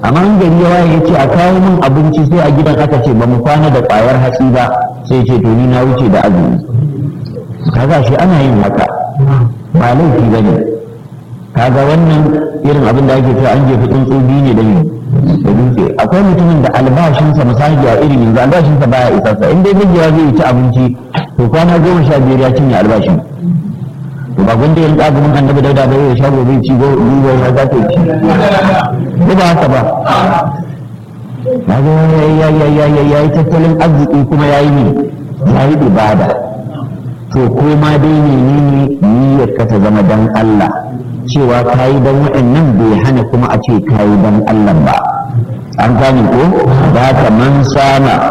amma in gari ya waye ce a kawo min abinci sai a gidan aka ce ba mu kwana da ƙwayar hatsi ba sai ce to ni na wuce da azumi kaga shi ana yin haka ba laifi ba ne kaga wannan irin abin da ake cewa an jefi tsuntsu biyu ne da da dutse akwai mutumin da albashinsa misali a irin yanzu albashinsa baya isarsa in dai mijiya zai ci abinci to kwana goma sha biyar ya cinye albashin to ba gwanda yin ƙagumin annabi dauda bai ya shago bai ci gobe ya za ta ci ko ba haka ba na ga ya yi tattalin arziki kuma ya yi ne ya yi ibada to ko ma dai ne ne niyyar ka ta zama dan Allah cewa ka yi dan waɗannan bai hana kuma a ce ka yi dan Allah ba an gane ko da haka man sama